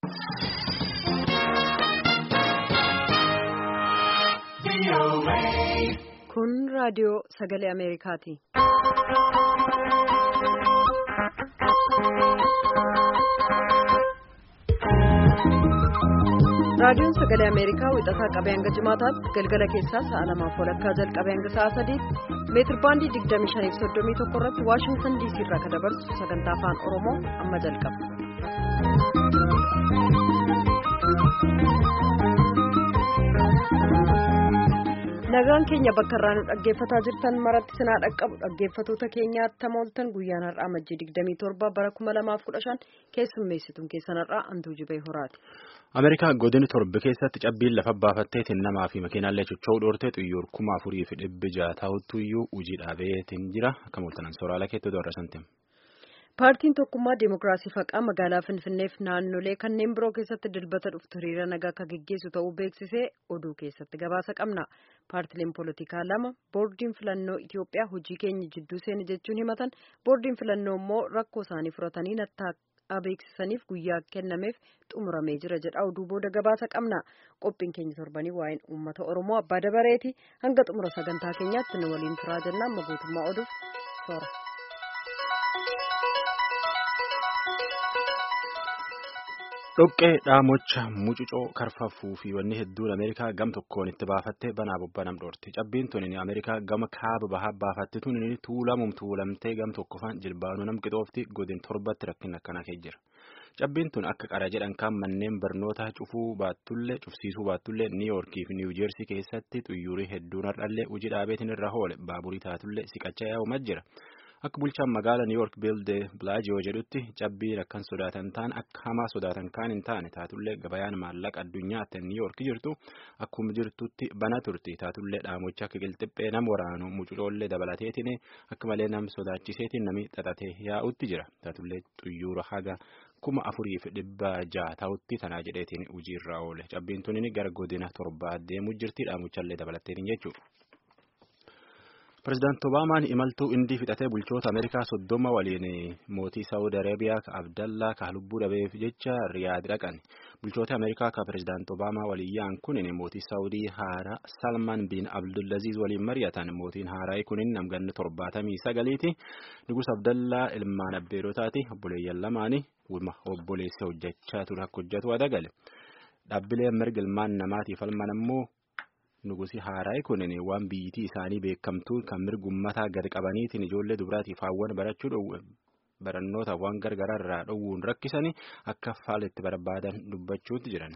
Kun raadiyoo sagalee Ameerikaati. Raadiyoon sagalee Ameerikaa wixataa qabee hanga jimaataatti galgala keessaa sa'a lamaaf walakkaa jalqabee hanga sa'a sadiitti meetir baandii 2531 irratti Waashingtan DC irraa kan dabarsu sagantaa afaan Oromoo amma jalqaba. Nagaan keenya bakka irraa nu dhaggeeffataa jirtan maratti sinaa dhaqqabu dhaggeeffatoota keenyaatti mooltan guyyaan har'aa majjii 27 bara 2015 keessummeessituun keessan har'aa Antuu Jibee Horaati. Ameerikaa godina torba keessatti cabbiin lafa baafatteetiin namaa fi makiinaalee socho'uu dhoortee xiyyoor kuma afurii fi dhibbi ja'a ta'utuyyuu hojii dhaabeetiin jira akka mooltanan sooraalaa keetti doorrasanti. Paartiin tokkummaa Dimookiraasii Faqaa magaalaa Finfinneef naannolee kanneen biroo keessatti dilbata dhuftu hiriira nagaa akka geggeessu ta'uu beeksisee oduu keessatti gabaasa qabna. Paartileen poolitikaa lama boordiin filannoo Itiyoophiyaa hojii keenya jidduu seene jechuun himatan boordiin filannoo immoo rakkoo isaanii furatanii nattaa beeksisaniif guyyaa kennameef xumuramee jira jedha oduu booda gabaasa qabna. Qophiin keenya torbanii waa'een uummata Oromoo abbaa dabareeti hanga xumura sagantaa keenyaatti nu waliin turaa jennaan amma guutummaa oduuf soora. Dhoqqee dhaamocha mucucoo karfaffuu fi wanni hedduun Ameerikaa gam tokkoon itti baafattee banaa bobbanam dhoorti. Cabbiin tuni Ameerikaa gama kaaba bahaa baafatte tuni tuulamuun tuulamtee gam tokkofaan jilbaanuu nam qixoofti godin torbatti rakkina akkanaa kee jira. Cabbiin tun akka qara jedhan kan manneen barnootaa cufuu baattullee cufsiisuu baattullee Niiyoorkii fi Niiwujeersii keessatti xuyyuurii hedduun har'allee hojii dhaabeetiin irra oole baaburii taatullee siqachaa yaa'umaa jira. Akka bulchaan magaala New York Bill de Blasio jedhutti cabbiin akkan sodaatan ta'an akka hamaa sodaatan kaan hin taane taatullee gabayaan maallaqa addunyaatti New York jirtu akkuma jirtutti bana turti taatullee dhaamocha akka qilxiphee nam waraanu muculoollee dabalateetiin akka malee nam sodaachiseetiin nami xaxatee yaa'utti jira taatullee xuyyuura haga kuma afurii fi dhibba ja'a ta'utti tanaa jedheetiin hojiirra oole cabbiin tunin gara godina torbaa deemuu jirti dhaamuchallee dabalateetiin jechuudha. Pireezidaanti Obaamaan imaltuu indii fixatee bulchoota Ameerikaa soddoma waliin mootii Saawud Arabiyaa ka Abdallaa ka lubbuu dhabeef jecha Riyaad dhaqan. Bulchoota Ameerikaa ka Pireezidaanti Obaamaa waliin yaa'an kunin mootii Saawudii haaraa Salman bin Abdulaziz waliin mari'atan. Mootiin haaraa kunin namganni torbaatamii sagaliiti. Nugus Abdallaa ilmaan abbeerotaati. Obboleeyyan lamaani obboleessa hojjechaa ture akka hojjetu adagale. Dhaabbileen mirga ilmaan namaatiif falman ammoo Nugusi Haaraay kunin waan biyyitii isaanii beekamtuu kan mirgummataa gad qabaniitiin ijoollee dubaraatiif hawwan barachuu barannoota waan gargaraa irraa dhowwuun rakkisanii akka faalitti barbaadan dubbachuutti jiran.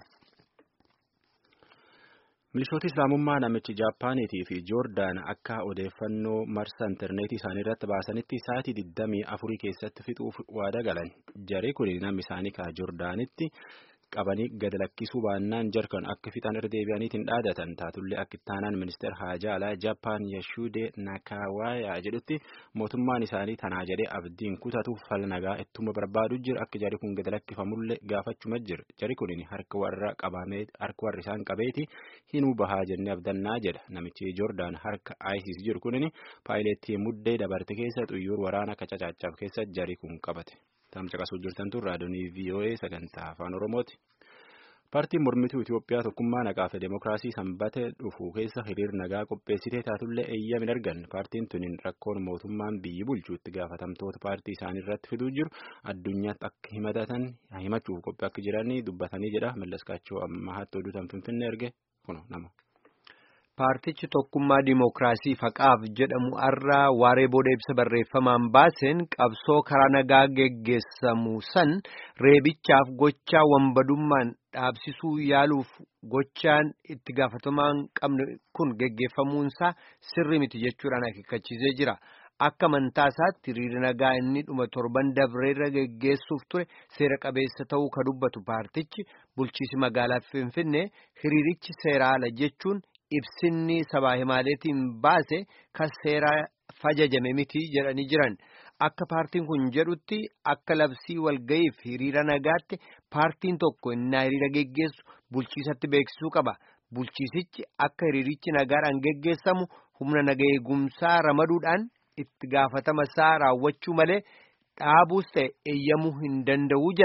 Milishooti Islaamummaa namichi Jaappaaniitii fi Joordaan akka odeeffannoo marsa intarneetii isaanii irratti baasanitti sa'aatii 24 keessatti fixuuf waada galan. Jarri kun namni isaanii ka Joordaanitti. qabanii gad lakkisuu baannaan jarkan akka fixan irra deebi'aniitiin dhaadatan taatullee akka ittaanaan ministeera haajaa alaa jaappaan yashuudee nakawaayaa jedhutti mootummaan isaanii tanaa jedhee abdiin kutatuuf fal nagaa ittuma barbaadu jira akka jarri kun gad lakkifamullee gaafachuma jira jarri kun harka warra qabamee harka warri isaan qabeeti hinuu bahaa jennee abdannaa jedha namichi joordaan harka isis jiru kunin paayileettii muddee dabarte keessa xuyyuur waraana akka cacaacaaf keessa jarri kun qabate. Tamcaqasuu jirtantu raadiyoonii VOA sagantaa afaan Oromooti. Paartiin mormituu Itiyoophiyaa tokkummaa naqaa fi Dimookiraasii sanbate dhufu keessa hiriir nagaa qopheessitee taatullee eeyyamin argan. Paartiin tunin rakkoon mootummaan biyyi bulchuu itti gaafatamtoota paartii isaanii irratti fiduu jiru addunyaatti akka himatatan himachuuf qophii akka jiranii dubbatanii jedha. Mallaskaachoo ammaatti oduutan Finfinnee erge kuno nama. Paartichi tokkummaa Dimookiraasii Faqaaf jedhamu har'a waaree booda ibsa barreeffamaan baaseen qabsoo karaa nagaa geggeessamu san reebichaaf gochaa wambadummaan dhaabsisuu yaaluuf gochaan itti gaafatamaan qabne kun geggeeffamuunsaa sirri miti jechuudhaan akeekkachiisee jira. Akka amantaa isaatti hiriira nagaa inni dhuma torban dabreerra geggeessuuf ture seera qabeessa ta'uu ka dubbatu paartichi bulchiisi magaalaa Finfinnee hiriirichi seera ala jechuun. Ibsinni sabaa himaaleetiin baase kan seeraa fajajame miti jedhanii jiran akka paartiin kun jedhutti akka labsii walga'iif hiriira nagaatti paartiin tokko innaa hiriira geggeessu bulchiisatti beeksisuu qaba. Bulchiisichi akka hiriirichi nagaadhaan geggeessamu humna naga eegumsaa ramaduudhaan itti gaafatama isaa raawwachuu malee dhaabuus ta'e eeyyamuu hin danda'u jedha.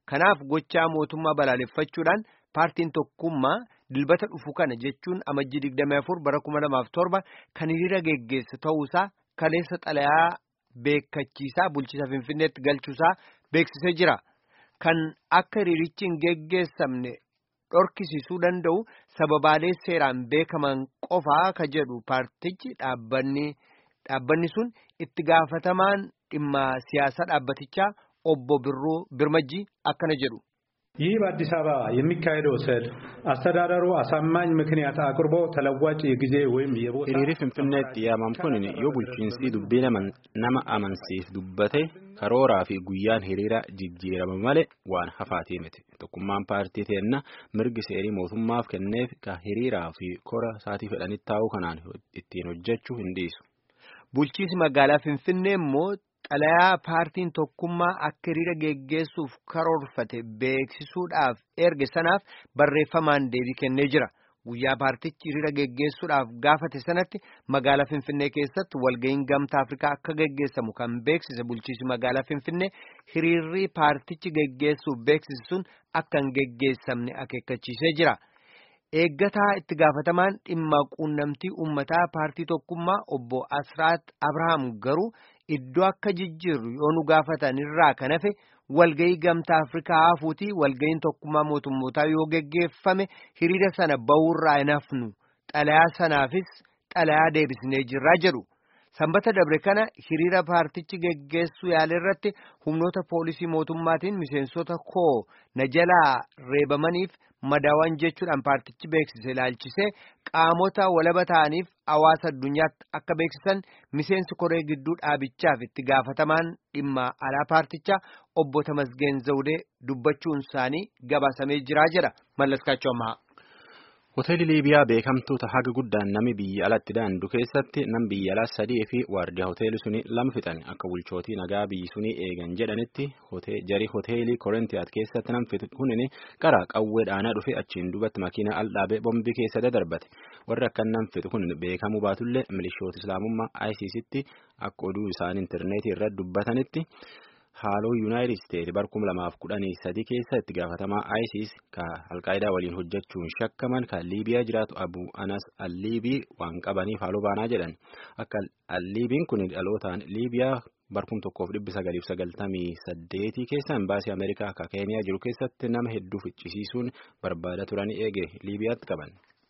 Kanaaf gochaa mootummaa balaaleffachuudhaan paartiin tokkummaa dilbata dhufu kana jechuun amajjii 24 bara 2007 kan hiriira geggeesse ta'uusaa kaleessa xalayaa beekachiisaa bulchiisa Finfinneetti galchuusaa beeksisee jira. Kan akka hiriirichi hin geggeessamne dhorkisiisuu danda'u sababaalee seeraan beekaman qofaa ka jedhu paartichi dhaabbanni dhaabbanni sun itti gaafatamaan dhimma siyaasaa dhaabbatichaa obbo Birruu Birmajjii akkana jedhu. ይህ በአዲስ አበባ የሚካሄደው ሰልፍ አስተዳደሩ አሳማኝ ምክንያት አቅርቦ ተለዋጭ የጊዜ ወይም የቦታ hiriirri finfinneetti yaamam kun yoo bulchiinsi dubbii nama amansiif dubbate karooraa fi guyyaan hiriira jijjiirama malee waan hafaatii miti tokkummaan paartii teenna mirgi seerii mootummaaf kenneef ka hiriiraa fi kora isaatii fedhanitti taa'uu kanaan ittiin hojjechuu hin dhiisu. Bulchiisi magaalaa Finfinnee immoo xalayaa paartiin tokkummaa akka hiriira geggeessuuf karoorfate beeksisuudhaaf erge sanaaf barreeffamaan deebii kennee jira. Guyyaa paartichi hiriira geggeessuudhaaf gaafate sanatti magaalaa Finfinnee keessatti walga'iin gamtaa Afrikaa akka geggeessamu kan beeksise bulchiisi magaalaa Finfinnee hiriirri paartichi geggeessuuf beeksise sun akka hin geggeessamne akeekkachiisee jira. Eeggataa itti gaafatamaan dhimma quunnamtii uummataa paartii tokkummaa obbo Asraat Abrahaam garuu iddoo akka jijjiirru yoo nu gaafatan irraa kan hafe walga'ii gamtaa Afrikaa hafuutii walga'iin tokkummaa mootummootaa yoo geggeeffame hiriira sana ba'uurraa hin hafnu xalayaa sanaafis xalayaa deebisnee jirraa jedhu. Sanbata dabre kana hiriira paartichi geggeessuu yaala irratti humnoota poolisii mootummaatiin miseensota koo na jalaa reebamaniif madaawan jechuudhaan paartichi beeksise ilaalchisee qaamota walaba ta'aniif hawaasa addunyaatti akka beeksisan miseensi koree gidduu dhaabichaaf itti gaafatamaan dhimma alaa paartichaa obbo Tamasgeen Zawudee dubbachuun isaanii gabaasamee jiraa jedha mallaskaachuu ammaa. Hoteelli Liibiyaa beekamtoota haga guddaan namni biyya alatti daandu keessatti nam biyya alaa sadii fi waardiyaa hoteelli suni lama fixan akka bulchootii nagaa biyyi suni eegan jedhanitti jarii hoteelii Korintiyaat keessatti nam fixu kunin qara qawwee dhaanaa dhufe achiin dubatti makiina al dhaabee bombii keessa dadarbate warri akka nam fixu kun beekamuu baatullee milishoota islaamummaa ISIStti akka oduu isaan intarneetii irratti dubbatanitti. haaloo yuunaayitid isteetsi bara kuma lamaaf kudhanii sadii keessa itti gaafatamaa isis ka alqaayidaa waliin hojjechuun shakkaman kan liibiyaa jiraatu abu anas alliibii waan qabaniif haaloo baanaa jedhan akka alliibiin kun dhalootaan liibiyaa bara kuma tokkoof dhibbi sagaliif sagaltamii saddeetii keessa imbaasii ameerikaa akka keeniyaa jiru keessatti nama hedduu ficcisiisuun barbaada turanii eege liibiyaatti qaban.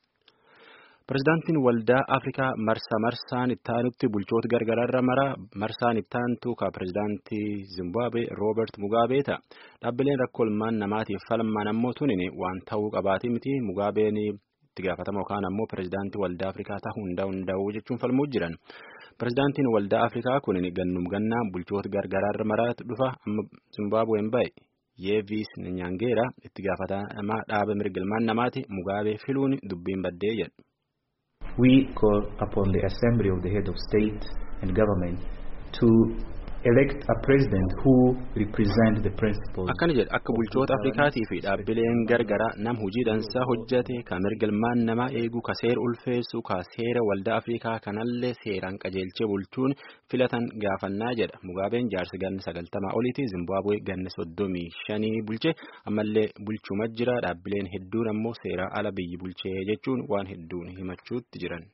Pireezidaantiin waldaa Afrikaa marsa marsaan ittaanutti bulchoota gargaraarra mara marsaan ittaantu ka pireezidaantii Zimbabwe Roobert Mugaabee ta'a. Dhaabbileen rakkoo ilmaan namaatiif falman ammoo tunin waan ta'uu qabaati miti Mugaabeen itti gaafatama yookaan ammoo pireezidaantii waldaa Afrikaa ta'uu hundaa hundaa'uu jechuun falmuu jiran. Pireezidaantiin waldaa Afrikaa kunin gannum gannaan bulchoota gargaraarra maraatu dhufa amma Zimbabween ba'e. Yeevis Nyaangeera itti gaafatamaa dhaaba mirga ilmaan namaati Mugaabee filuun dubbiin baddee jedhu. we call upon the assembly of the head of state and government to elect a president who represent the principles. Akkana jedha akka bulchoota Afrikaatii fi dhaabbileen gargaraa nam hojii dansaa hojjate ka mirga ilmaan namaa eegu ka seera ulfeessu ka seera waldaa Afrikaa kanallee seeraan qajeelchee bulchuun filatan gaafannaa jedha. Mugaabeen jaarsi ganna sagaltamaa oliiti Zimbabwe ganna soddomii shanii bulche ammallee bulchuma jira dhaabbileen hedduun ammoo seeraa ala biyyi bulchee jechuun waan hedduun himachuutti jiran.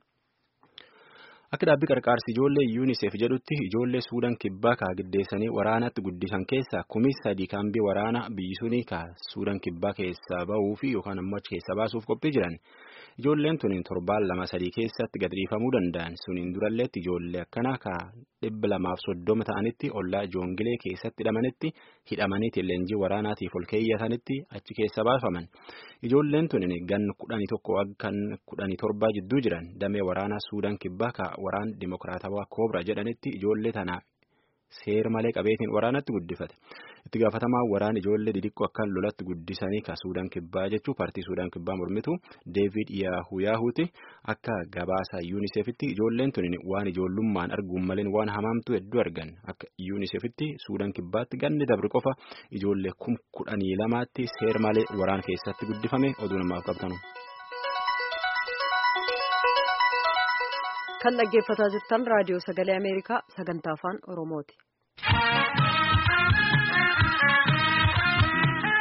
Akka dhaabbii qarqaarsi ijoollee UNICEF jedhutti ijoollee Suudaan kibbaa ka giddeessanii waraanatti guddisan keessaa kumi sadii kaambii waraana biyyi suni ka Suudaan kibbaa keessaa bahuu fi yookaan ammoo achi keessaa baasuuf qophii jiran. Ijoolleen tuniin torbaan lama sadii keessatti gadhiifamuu danda'an suniin duralleetti ijoollee akkanaa ka dhibba lamaaf soddoma ta'anitti ollaa joongilee keessatti hidhamanitti hidhamaniiti leenjii waraanaatiif ol keeyyatanitti achi keessa baafaman. Ijoolleen tuniin gan kudhanii tokko kan kudhanii torbaa jidduu jiran damee waraanaa Suudaan kibbaa ka waraan dimokiraatawaa koobra jedhanitti ijoollee tana seera malee qabeetiin waraanatti guddifate. Itti gaafatamaa waraan ijoollee didiqqoo akkaan lolatti guddisanii ka Suudaan kibbaa jechuu paartii Suudaan kibbaa mormitu Deevid Yaahu Yaahuuti akka gabaasa UNICEFitti ijoolleen tuniin waan ijoollummaan arguun malee waan hamaamtu hedduu argan akka UNICEFitti Suudaan kibbaatti ganni dabre qofa ijoollee kum kudhanii lamaatti seera malee waraan keessatti guddifame oduu namaaf qabtanu. kan dhaggeeffataa jirtan raadiyoo sagalee ameerikaa sagantaa afaan oromooti.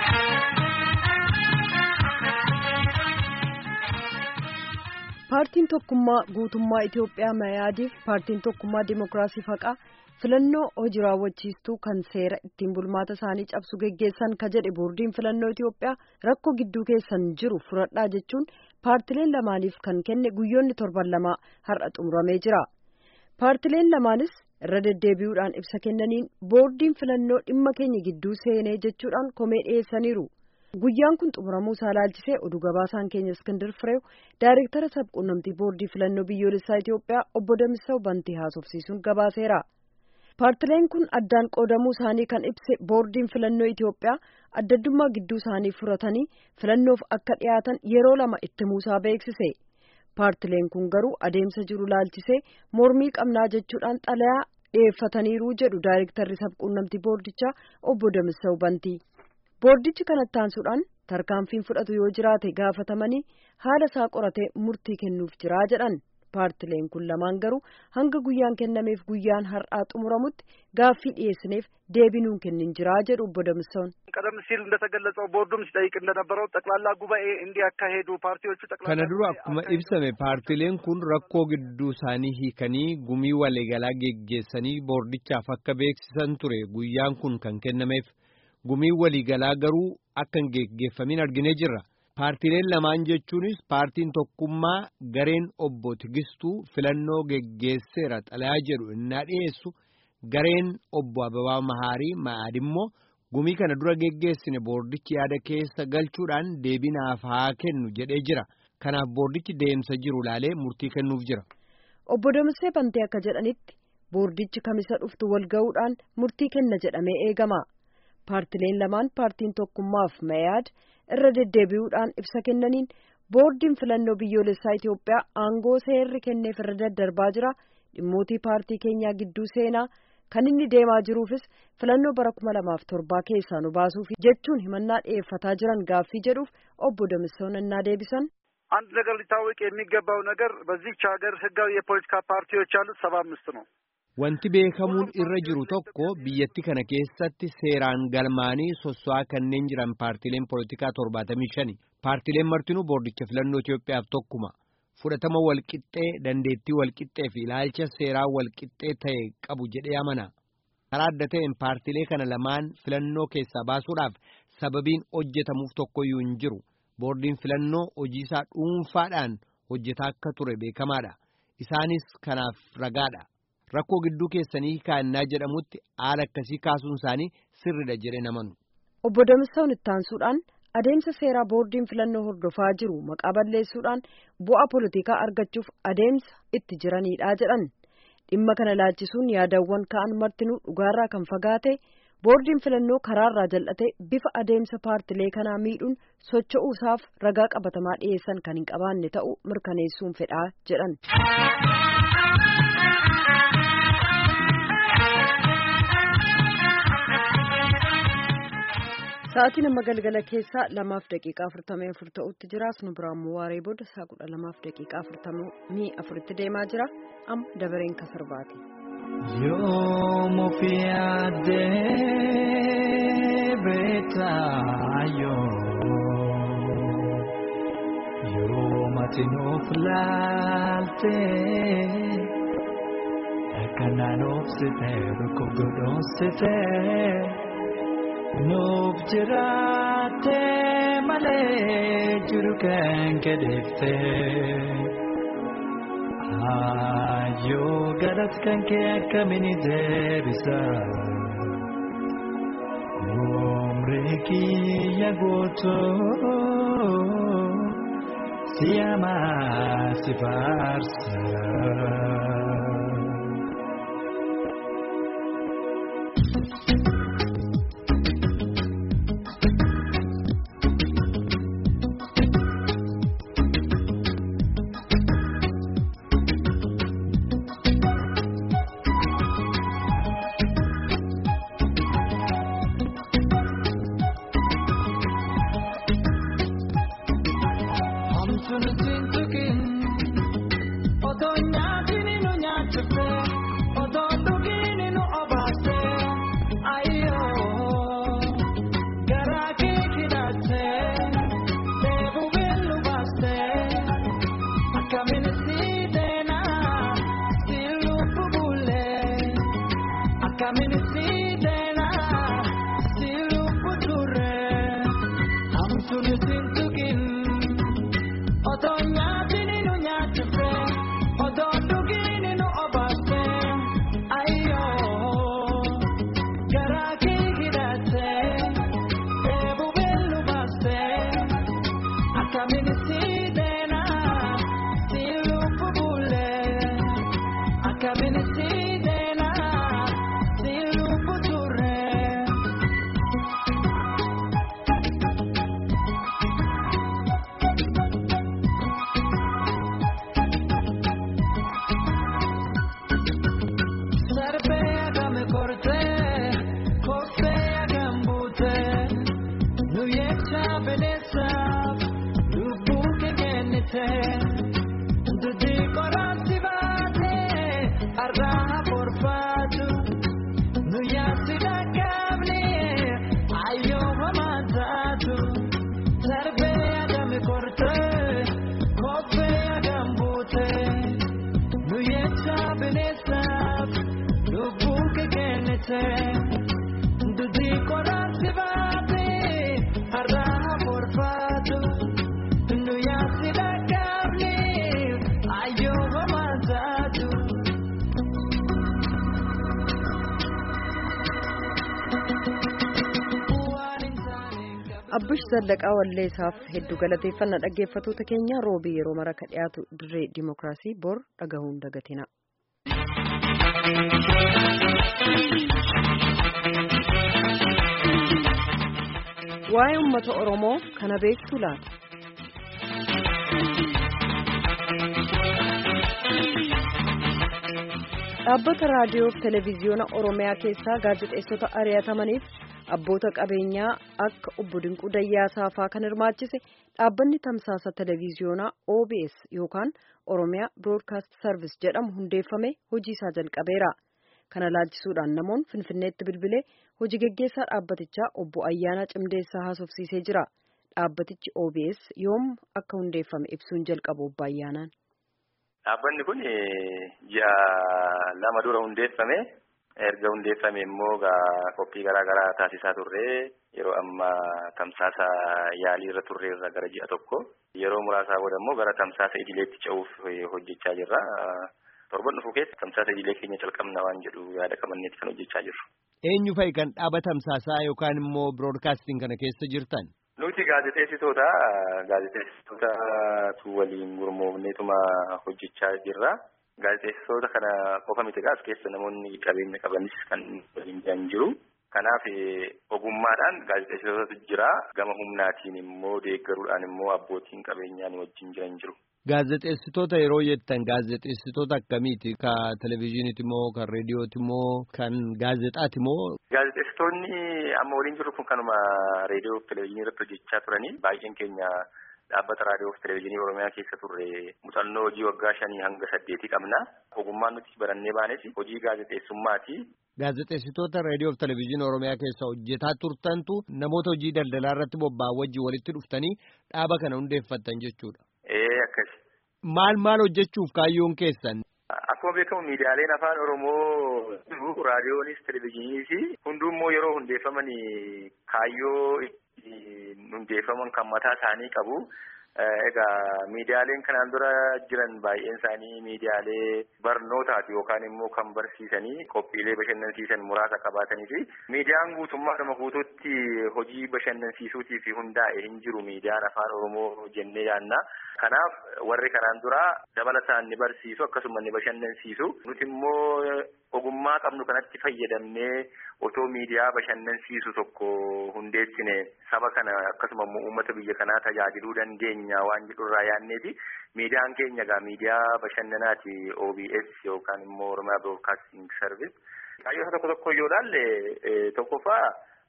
paartiin tokkummaa guutummaa Itoophiyaa Mayaadiif paartiin tokkummaa Dimookiraasii Faqaa filannoo hojii raawwachiistuu kan seera ittiin bulmaata isaanii cabsu geggeessan ka jedhe boordiin filannoo Itoophiyaa rakkoo gidduu keessan jiru furadhaa jechuun paartileen lamaaniif kan kenne guyyoonni torban lama har'a xumuramee jira. Paartileen lamaanis irra deddeebi'uudhaan ibsa kennaniin boordiin filannoo dhimma keenya gidduu seenee jechuudhaan komee dhiyeessaniiru. Guyyaan kun xumuramuu isaa ilaalchisee oduu gabaasaan keenya Iskindar Fireew daayireektara sabquunnamtii boordii filannoo biyyoolessaa Itoophiyaa obbo Damisaw Bantii haasofsiisuun gabaaseera. Paartileen kun addaan qoodamuu isaanii kan ibse boordiin filannoo Itoophiyaa addaddummaa gidduu isaanii furatanii filannoof akka dhiyaatan yeroo lama itti muusaa beeksise. Paartileen kun garuu adeemsa jiru ilaalchisee mormii qabnaa jechuudhaan xalayaa dhiyeeffataniiru jedhu daayireektarri sabquunnamtii boordichaa obbo Damisaw Bantii. boordichi kanatti aansuudhaan tarkaanfiin fudhatu yoo jiraate gaafatamanii haala isaa qoratee murtii kennuuf jiraa jedhan paartileen kun lamaan garuu hanga guyyaan kennameef guyyaan har'aa xumuramutti gaaffii dhiyeessineef deebinuun kennin jiraa jedhu obbo Damisaውን ቀደም ሲል እንደተገለጸው ቦርዱም ሲጠይቅ እንደነበረው ጠቅላላ ጉባኤ እንዲያካሄዱ ፓርቲዎቹ ጠቅላላ kana dura akkuma ibsame paartileen kun rakkoo gidduu isaanii hiikanii gumii waliigalaa geggeessanii boordichaaf akka beeksisan ture guyyaan kun kan kennameef gumii waliigalaa garuu akka hin geggeeffamin arginee jirra. Paartileen lamaan jechuunis paartiin tokkummaa gareen obbo Tigistuu filannoo geggeesseera xalayaa jedhu innaa dhiyeessu gareen obbo Ababaa Mahaarii Ma'aad immoo gumii kana dura geggeessine boordichi yaada keessa galchuudhaan deebinaaf haa kennu jedhee jira. Kanaaf boordichi deemsa jiru laalee murtii kennuuf jira. Obbo Damasee Bantee akka jedhanitti boordichi kamisa dhuftu wal ga'uudhaan murtii kenna jedhamee eegama. Paartileen lamaan paartiin tokkummaaf mayaad irra deddeebi'uudhaan ibsa kennaniin boordiin filannoo biyyoolessaa Itoophiyaa aangoo seerri kenneef irra daddarbaa jira dhimmootii paartii keenyaa gidduu seenaa kan inni deemaa jiruufis filannoo bara kuma lamaaf torbaa keessaa nu baasuuf jechuun himannaa dhiyeeffataa jiran gaaffii jedhuuf obbo Damisoon innaa deebisan. አንድ ነገር ሊታወቅ የሚገባው ነገር በዚች ሀገር ህጋዊ የፖለቲካ ፓርቲዎች ያሉት ሰባ አምስት ነው። Wanti beekamuun irra jiru tokko biyyatti kana keessatti seeraan galmaanii sosso'aa kanneen jiran paartileen poolitikaa torbaatamii shani. Paartileen martinuu boordicha filannoo Itoophiyaaf tokkuma. Fudhatama walqixxee, dandeettii walqixxee fi ilaalcha seeraa walqixxee ta'e qabu jedhee amana. Karaa adda ta'een paartilee kana lamaan filannoo keessaa baasuudhaaf sababiin hojjetamuuf tokkoyyuu hin jiru. Boordiin filannoo hojiisaa dhuunfaadhaan hojjetaa akka ture beekamaadha. Isaanis kanaaf ragaadha. Rakkoo gidduu keessanii kaa'annaa jedhamutti haala akkasii kaasuun isaanii sirriidha jedhee namanu. Obbo Damisaawun ittaansuudhaan adeemsa seeraa boordiin filannoo hordofaa jiru maqaa balleessuudhaan bu'aa poolitikaa argachuuf adeemsa itti jiranidha jedhan. Dhimma kana laalchisuun yaadawwan ka'an martinuu dhugaarraa kan fagaate boordiin filannoo karaarraa jal'ate bifa adeemsa paartilee kanaa miidhuun socho'uusaaf ragaa qabatamaa dhiyeessan kan hin qabaanne ta'uu mirkaneessuun fedhaa jedhan. Sa'aatiin amma galgala keessaa lamaaf daqiiqaa afurtamii afur ta'utti jira. Asnu biraammoo waaree booda saa kudha lamaaf daqiiqaa afurtamii afuritti deemaa jira. Amma dabareen kasarbaati. Yoom ofii addee beektaa yoom ati nuuf laaltee akkanaan obsitee tokko godhoonsitee. Nuuf jiraattee malee jiru kan kedheeftee Ayyoo galata kan kee akkamiin deebisa Umrii kiyya guutuu siyamaa si faarsa. Coming bineessaaf lubbuu kee kennite duddi qoraatti baatee har'aa forfaatu nu yaasi dhaqqabne ayyoo hamaa taatu darbee adami kortee koffee adam buutee nu yecha bineessaaf lubbuu kee kennite duddi qoraatti baatee har'aa forfaatu nu yaasi dhaqqabne ayyoo hamaa taatu. abbush zallaqaa wallee isaaf hedduu galateeffannaa dhaggeeffatoota keenya roobii yeroo mara ka dhiyaatu dirree dimookiraasii bor dhagahuun dagatina. waa'ee uummata oromoo kana beektu laata. dhaabbata raadiyoo fi televezyiyoona oromiyaa keessaa gaazexeessota ari'atamaniif abboota qabeenyaa akka obbo Dinquu Dayyaasaa fa'aa kan hirmaachise dhaabbanni tamsaasa televezyiyoonaa OBS yookaan Oromiyaa Broadcast Service jedhamu hundeeffame hojii isaa jalqabeera. Kana laalchisuudhaan namoonni Finfinneetti bilbilee hojii geggeessaa dhaabbatichaa obbo Ayyaanaa Cimdeessaa haasofsiisee jira. Dhaabbatichi OBS yoom akka hundeeffame ibsuun jalqabu obbo Ayyaanaan. Dhaabbanni kun ji'a lama dura hundeeffame. Erga hundeeffame immoo qophii garaa garaa taasisaa turre yeroo amma tamsaasa yaalii irra turre irra gara ji'a tokko yeroo muraasaa booda immoo gara tamsaasa idileetti ce'uuf hojjechaa jirra. Torban dhufu keessa tamsaasa idilee keenya calqabna waan jedhu yaada qabanneeti kan hojjechaa jirru. Eenyu fa'i kan dhaaba tamsaasaa yookaan immoo biroodkaastiin kana keessa jirtan? Nuti gaazexeessitoota gaazexeessitootatu waliin gurmoofneetuma hojjechaa jirra. Gaazexeessitoota kana qofa miti as keessa namoonni qabeenya qabanis kan waliin jiran jiru. Kanaaf ogummaadhaan gaazexeessitootatu jira. Gama humnaatiin immoo deeggaruudhaan immoo abbootiin qabeenyaa wajjin jiran jiru. Gaazexeessitoota yeroo jettan gaazexeessitoota akkamiiti? Ka televezyiiniiti moo kan reediyooti moo kan gaazexaati moo? Gaazexeessitoonni amma waliin jirru kun kanuma reediyoo fi televezyiinii irratti hojjechaa turanii baay'een keenya dhaabbata raadiyoo fi televezyiinii oromiyaa keessa turre muuxannoo hojii waggaa shanii hanga saddeetii qabna. Ogummaan nuti barannee baanes hojii gaazexeessummaati. Gaazexeessitoota reediyoo fi televezyiinii oromiyaa keessa hojjetaa turtantu namoota hojii daldalaa irratti bobba'an wajjin walitti dhuftanii dhaaba kana hundeeffattan jechuudha. Ee akkas. Maal maal hojjechuuf kaayyoon keessan? Akkuma beekamu miidiyaaleen afaan Oromoo jiru raadiyoonis televezyiiniis hundummoo yeroo hundeeffaman kaayyoo hundeeffaman kan mataa isaanii qabu. Egaa miidiyaaleen kanaan dura jiran baay'een isaanii miidiyaalee barnootaati yookaan immoo kan barsiisanii qophiilee bashannansiisan muraasa qabaatanii fi miidiyaan guutummaadhuma guutuutti hojii bashannansiisuutiif hundaa'e hin jiru miidiyaan afaan Oromoo jennee yaanna. Kanaaf warri kanaan dura dabalataan ni barsiisu akkasuma ni bashannansiisu. Nuti immoo ogummaa qabnu kanatti fayyadamnee otoo miidiyaa bashannansiisu tokko hundeessine saba kana akkasuma immoo uummata biyya kanaa tajaajiluu dandeenya waan jedhurraa yaanneeti. Miidiyaan keenya egaa miidiyaa bashannanaati OBS yookaan immoo Oromiyaa Broadcasting Service. Kaayyoota tokko tokko yoo ilaalle tokkoffaa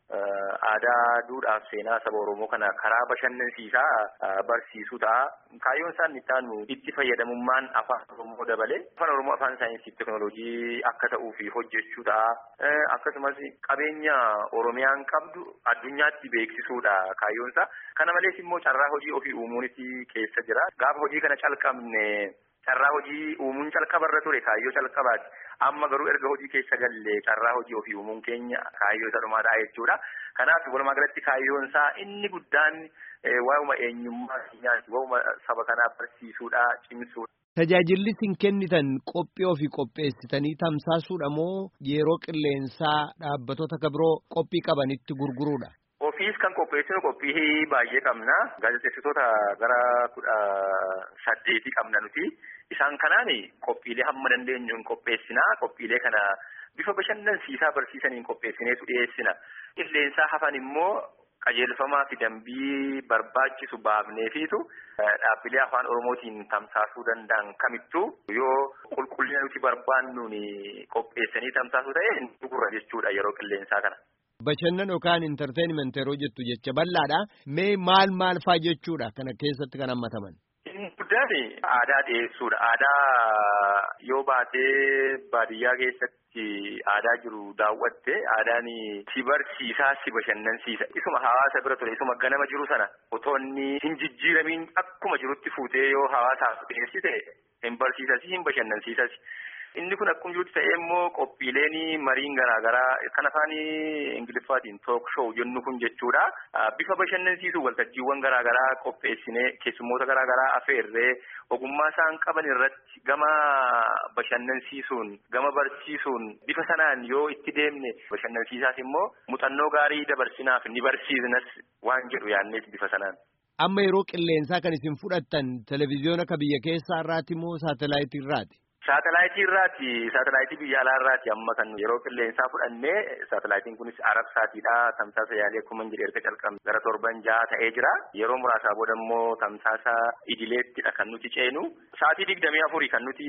aadaa duudhaaf seenaa saba Oromoo kana karaa bashannansiisaa barsiisuu ta'a. Kaayyoon isaan itti aanu itti fayyadamummaan afaan Oromoo dabalee afaan Oromoo afaan saayinsii teekinooloojii akka ta'uu fi hojjechuu ta'a. Akkasumas qabeenya Oromiyaan qabdu addunyaatti beeksisuudha kaayyoon isaa. Kana malees immoo carraa hojii ofii uumuunis keessa jira. Gaafa hojii kana calqabne carraa hojii uumuun calqabarra ture kaayyoo calqabaati. Amma garuu erga hojii keessa galle carraa hojii ofii uumuun keenya kaayyoo isa dhumaadha jechuudha. Kanaaf walumaa galatti kaayyoon isaa inni guddaan waa'uma eenyummaa keenyaati. Waa'uma saba kanaa barsiisuudha, cimsuudha. Tajaajilli isin kennitan qophii ofii qopheessitanii tamsaasuudha moo yeroo qilleensaa dhaabbatoota kabiroo qophii qabanitti gurguruudha? Ofiis kan qopheessinu qophii baay'ee qabna. Gaazexeessitoota gara kudha saddeetii qabna nuti. Isaan kanaan qophiilee hamma dandeenyu hin qopheessina. Qophiilee kana bifa bashannansiisaa barsiisaniin qopheessineetu dhiyeessina. Qilleensaa hafan immoo qajeelfamaa fi dambii barbaachisu baafneefiitu dhaabbilee afaan Oromootiin tamsaasuu danda'an kamittuu yoo qulqullina nuti barbaannuun qopheessanii tamsaasuu ta'e hin gurra jechuudha yeroo qilleensaa kana. Bashannan yookaan intarteeniment yeroo jettu jecha bal'aadha. Mee maal maal faa jechuudha kana keessatti kan hammataman? Inni guddaan aadaa dhiyeessuudha. Aadaa yoo baatee baadiyyaa keessatti aadaa jiru daawwatte aadaan si barsiisaa si bashannansiisa. Isuma hawaasa bira ture isuma ganama jiru sana otoo inni hin jijjiiramiin akkuma jirutti fuutee yoo hawaasaaf dhiyeessite hin barsiisas hin bashannansiisas. Inni kun akkuma jirutti ta'ee immoo qophiileen mariin garaagaraa kan afaan Ingiliffaatiin took show jennu kun jechuudha. Bifa bashannansiisuu waltajjiiwwan garaagaraa qopheessinee keessummoota garaagaraa affeerree ogummaa isaan qaban irratti gama bashannansiisuun gama barsiisuun bifa sanaan yoo itti deemne bashannansiisaas immoo muuxannoo gaarii dabarsinaaf ni barsiisnas waan jedhu yaadnees bifa sanaan. Amma yeroo qilleensaa kan isin fudhattan televezyiyoona ka biyya keessaa irraati moo saatalaayitii irraati? Saatalaayitii irraati. Saatalaayitii biyya alaa irraati amma kan yeroo qilleensaa fudhannee saatalaayitiin kunis arab saatiidha. Tamsaasa yaalii akkuma hin jedhe erga calqabne gara torban jaha ta'ee jira. Yeroo muraasaa booda immoo tamsaasa idileettidha kan nuti ceenu. Saatii digdamii afurii kan nuti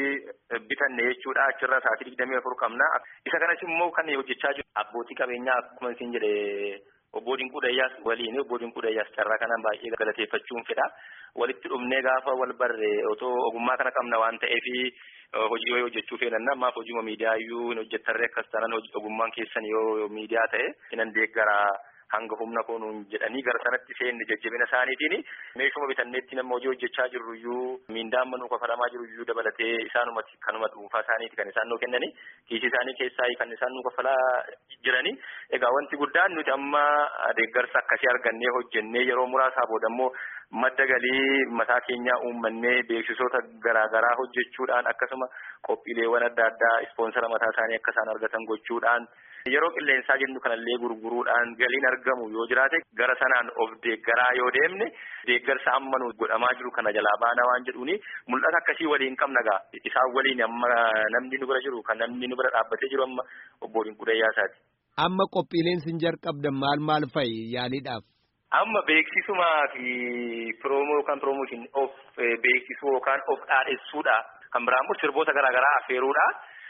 bitanne jechuudha. Achirra saatii digdamii afur qabna. Isa kanas immoo kan hojjechaa jiru abbootii qabeenyaa akkuma isin jedhe obbo Dinquu Dayyaas waliin obbo Dinquu Dayyaas carraa kanaan baay'ee galateeffachuun fedha. Walitti dhufnee gaafa wal barre otoo ogummaa kana qabna waan ta'eef hojii wayii hojjechuu feenanna ammaaf hojiima miidiyaa iyyuu hin hojjettarree akkas taanaan ogummaan keessan yoo miidiyaa ta'e hinan deeggara hanga humna koonuun jedhanii gara sanatti seenne jajjabina isaaniitiin meeshuma bitanneetti nama hojii hojjechaa jirru iyyuu miindaan manuu kafalamaa jiru iyyuu dabalatee isaanumatti kanuma dhuunfaa isaaniiti kan isaan nuu kennani kiisii isaanii keessaa kan isaan nuu kafalaa jirani egaa wanti guddaan nuti amma deeggarsa akkasii argannee hojjennee yeroo muraasaa booda immoo madda galii mataa keenyaa uummannee beeksisoota garaagaraa hojjechuudhaan akkasuma qophiileewwan adda addaa ispoonsara mataa isaanii akka isaan argatan gochuudhaan yeroo qilleensaa jennu kanallee gurguruudhaan galiin argamu yoo jiraate gara sanaan of deeggaraa yoo deemne deeggarsa amma nu godhamaa jiru kana jalaa baana waan jedhuuni mul'ata akkasii waliin qabna gaa isaan waliin amma namni nu bira jiru kan namni nu bira dhaabbatee jiru amma obbo Dinquu Dayyaasaati. Amma qophiileen sin jalqabdan maal maal fa'i yaaliidhaaf? Amma beeksisumaa fi piroomoo yookaan piroomooshin of beeksisuu yookaan of dhaadheessuudha. Kan biraa immoo sirboota garaagaraa affeeruudha.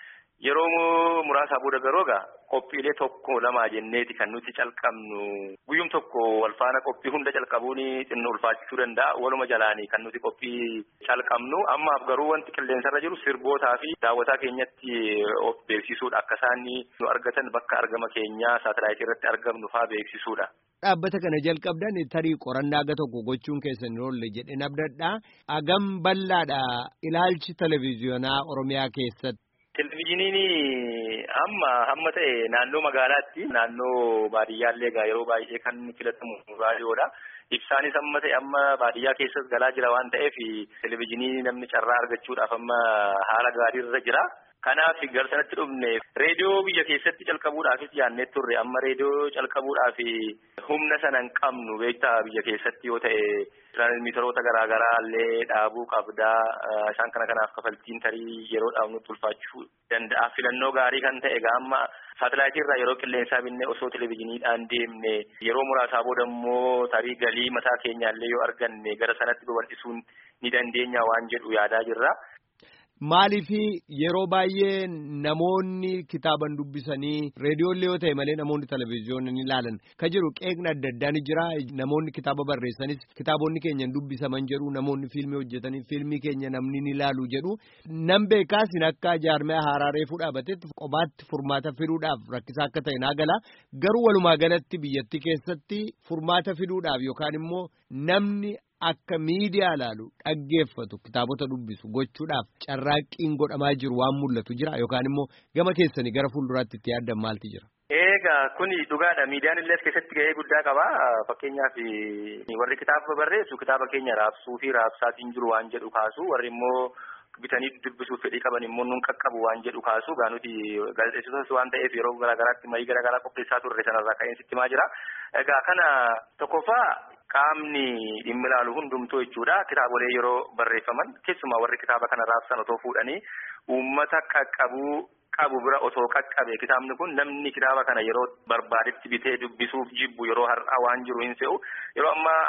Yeroo muraasaa booda garuu egaa qophiilee tokko lama jenneeti kan nuti calqabnu. Guyyum tokko wal faana qophii hunda calqabuun xinnoo ulfaachisuu danda'a. Waluma jalaanii kan nuti qophii calqabnu. Ammaaf garuu wanti qilleensarra jiru sirbootaa fi daawwataa keenyatti of beeksisuudha. Akka isaan nu argatan bakka argama keenyaa saatalaayitii irratti argamnu fa'aa beeksisuudha. Dhaabbata kana jalqabdan tarii qorannaa aga tokko gochuun keessan hin oolle jedheen abdadhaa. Agam bal'aadha ilaalchi televezyiyoonaa Oromiyaa keessatti. Televezyiiniin amma hamma ta'e naannoo magaalaatti naannoo baadiyyaallee egaa yeroo baay'ee kan filatamu raadiyoodha. Ibsaanis amma ta'e amma baadiyyaa keessas galaa jira waan ta'eef televezyiinii namni carraa argachuudhaaf amma haala gaariirra jira. Kanaaf gara sanatti dhufne reediyoo biyya keessatti calqabuudhaafis yaannee turre amma reediyoo calqabuudhaaf humna sana hin qabnu beektaa biyya keessatti yoo ta'e tiraansmiiteroota garaagaraa illee dhaabuu qabdaa isaan kana kanaaf kafaltiin tarii yeroo dhaabnutti ulfaachuu danda'a filannoo gaarii kan ta'e egaa amma saatalaayitii irraa yeroo qilleensaa binne osoo televezyiiniidhaan deemne yeroo muraasaa booda immoo tarii galii mataa keenyaallee yoo arganne gara sanatti babal'isuun ni dandeenya waan jedhu yaadaa jirra. Maaliif yeroo baay'ee namoonni kitaaban dubbisanii reediyoollee yoo ta'e malee namoonni televezyiyoona ni ilaalan ka jiru qeeqna adda addaa ni jira namoonni kitaaba barreessanis kitaabonni keenya dubbisaman jedhu namoonni fiilmii hojjetanii fiilmii keenya namni ni ilaalu jedhu nan beekaasin akka jaarmaya haaraaree fuudhaabatetti qobaatti furmaata fiduudhaaf rakkisaa akka ta'e naa gala garuu walumaa galatti biyyattii keessatti furmaata fiduudhaaf yookaan immoo namni. Akka miidiyaa ilaalu dhaggeeffatu kitaabota dubbisu gochuudhaaf carraaqqiin godhamaa jiru waan mul'atu jira yookaan immoo gama keessanii gara fuulduraatti itti yaaddan maalti jira. Egaa kuni dhugaadha miidiyaan illee as keessatti gahee guddaa qaba fakkeenyaaf warri kitaaba barreessu kitaaba keenya raabsuu fi raabsaatiin jiru waan jedhu kaasu warri immoo bitanii dubbisuuf fedhii qaban immoo nun qaqqabu waan jedhu kaasu gaa nuti gaazexeessitotas waan ta'eef yeroo garaagaraatti marii garaagaraa qopheessaa turre sanarraa ka'een sitti himaa jira. Egaa kana tokkoffaa qaamni dhimmi ilaalu hundumtuu jechuudha kitaabolee yeroo barreeffaman keessumaa warri kitaaba kana raabsan otoo fuudhanii uummata qaqqabuu qabu bira otoo qaqqabe kitaabni kun namni kitaaba kana yeroo barbaadetti bitee dubbisuuf jibbu yeroo har'aa waan jiru hin se'u yeroo ammaa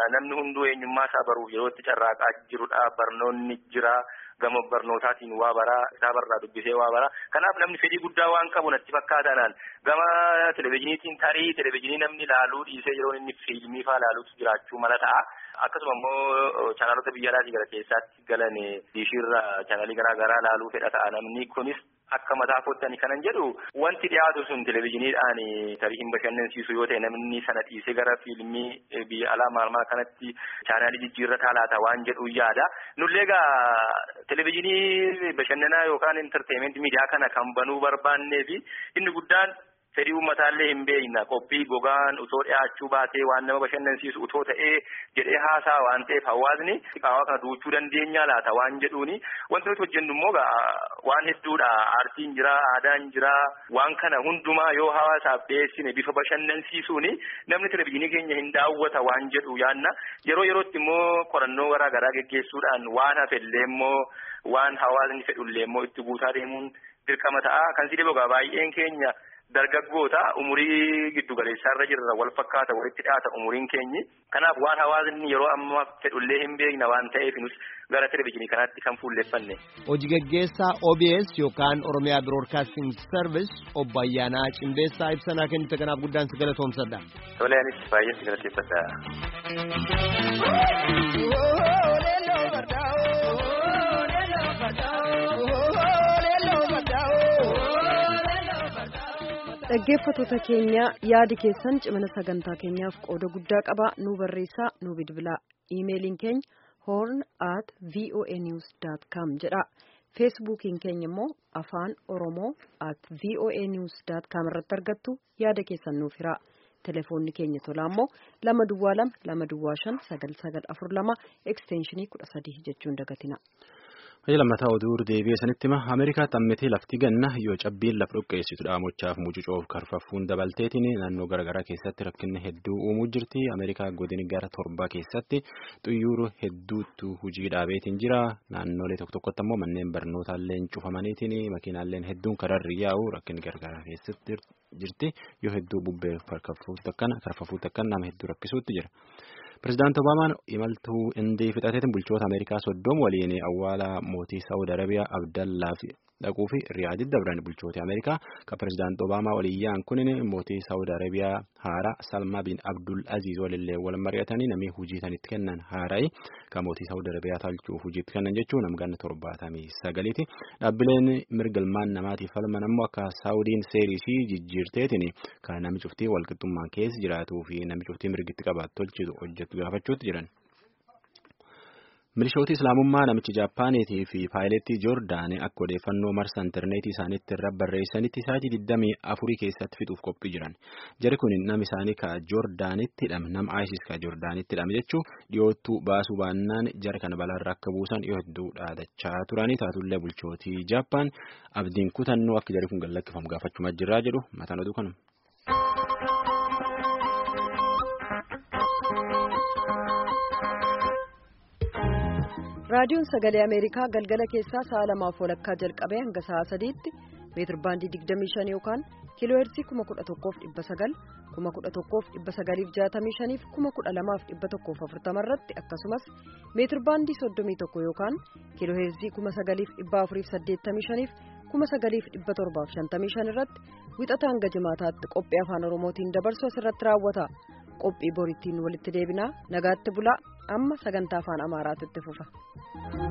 namni hunduu eenyummaa isaa baruuf yeroo itti carraaqaa jirudha barnoonni jira gama barnootaatiin waa baraa kitaabarraa dubbisee waa baraa kanaaf namni fedhii guddaa waan qabu natti fakkaatanaan gama televizyiiniitiin tarii televizyiinii namni laaluu dhiisee yeroo inni fiilmii faa laaluutu jiraachuu mala ta'a. akkasuma immoo chaanaalota biyya alaatii gara keessaatti galan diishiirra chaanaalii garaa garaa laaluu fedha ta'a namni kunis akka mataa koottani kanan jedhu wanti dhiyaatu sun televizyiiniidhaan tarii hin bashannansiisu yoo ta'e namni sana dhiisee gara fiilmii biyya alaa maalmaa kanatti chaanaalii jijjiirrataa laata waan jedhu yaada nullee egaa televizyiinii bashannanaa yookaan intarteementii miidiyaa kana kan banuu barbaannee fi inni guddaan fedhii uummataallee hin beekna qophii gogaan utoo dhiyaachuu baatee waan nama bashannansiisu utoo ta'ee jedhee haasaa waan ta'eef hawaasni qaawaa kana duuchuu dandeenyaa laata waan jedhuuni wanti nuti hojjennu immoo waan hedduudha aartiin jira aadaan jira waan kana hundumaa yoo hawaasaaf dhiyeessine bifa bashannansiisuuni namni televizyiinii keenya hin daawwata waan jedhu yaanna yeroo yerootti immoo qorannoo garaa garaa geggeessuudhaan waan hafellee immoo waan hawaasni fedhullee immoo itti guutaa deemuun dirqama ta'a kan si dhibogaa baay'een keenya dargaggoota umurii giddu galeessaa irra jirra wal fakkaata walitti dhiyaata umuriin keenyi kanaaf waan hawaasni yeroo ammaa fedhullee hin beekna waan ta'eef nus gara televizyiinii kanaatti kan fuulleeffanne. Hojii gaggeessaa OBS yookaan Oromiyaa Broadcasting Service obbo Ayyaanaa Cimbeessaa ibsanaa kennite kanaaf guddaan si galatoomsadha. Tolee anis baay'ee si galateeffadha. dhaggeeffattoota keenya yaadi keessan cimina sagantaa keenyaaf qooda guddaa qaba nu barreessaa nu bilbilaa iimeeliin keenya horn at voanews com jedha feesbuukiin keenya immoo afaan oromoo at voanews com irratti argattu yaada keessan nuuf hiraa telefoonni keenya tolaa immoo lama duwwaa lama lama duwwaa shan sagal sagal afur lama ekstenshinii kudha sadii jechuun dagatina. Hojii lammataa oduu deebi'ee sanitti hima Ameerikaa tammetee lafti ganna yoo cabbiin lafa dhoqqeessitu dhaamochaaf mucucoof karfaffuun dabalteetiin naannoo garaagaraa keessatti rakkinni hedduu uumuu jirti. Ameerikaa godini gara torbaa keessatti xiyyaara hedduutu hojii dhaabeetiin jira. Naannolee tokko tokkotti ammoo manneen barnootaallee cufamaniitiin makiinaalleen hedduun kararri yaa'u rakkinni garaagaraa keessatti jirti. Yoo hedduu bubbee karfaffuutti akkana nama hedduu rakkisuutti jira. Pireezidaanti Obaamaan imaltuu indii fixateetiin bulchoota Ameerikaa soddoma waliin awwaala mootii Saawud Arabiyaa Abdallaa dhaquu fi riyaadii dabran bulchoota Ameerikaa kan pireezidaanti Obaamaa waliyyaan kunin mootii Saawud Arabiyaa haaraa Salmaa bin Abdul Aziz walillee wal mari'atanii namni hojii sanitti kennan haara'i kan mootii Saawud Arabiyaa tolchuuf hojiitti kennan jechuun namganna torbaatamii sagaliiti. Dhaabbileen mirgalmaan namaatiif falman ammoo akka Saawudiin seerisii jijjiirteetiin kan namni cuftii walqixxummaan keessa jiraatuu fi namni cuftii mirgitti qabaatu tolchitu hojjetu gaafachuutti jiran. Milishooti Islaamummaa namichi Jaappaaniitii fi paayilettii Joordaan akka odeeffannoo marsa intarneetii isaaniitti irra barreessanitti sa'aatii 24 keessatti fixuuf qophii jiran. Jari kun nama isaanii ka Joordaanitti hidhame nama ISIS ka Joordaanitti hidhame jechuun dhiyoottuu baasuu baannaan jara kana balaarra akka buusan dhiyoo hedduu dhaadachaa turanii taatullee bulchootii Jaappaan abdiin kutannoo akka jari kun gallakkifamu gaafachuma jirraa jedhu mataan oduu kanuma. raadiyoon sagalee ameerikaa galgala keessaa sa'a lamaaf walakkaa jalqabee hanga sa'a sadiitti meetir baandii 25 yookaan kiiloo heersii 11,900 11,965 fi 12,140 irratti akkasumas meetir baandii 31 yookaan kiiloo heersii 9,485 fi 9,755 irratti wixata hanga jimaataatti qophii afaan oromootiin dabarsu asirratti raawwata qophii boriitiin walitti deebinaa nagaatti bulaa amma sagantaa afaan amaaraatti fufa.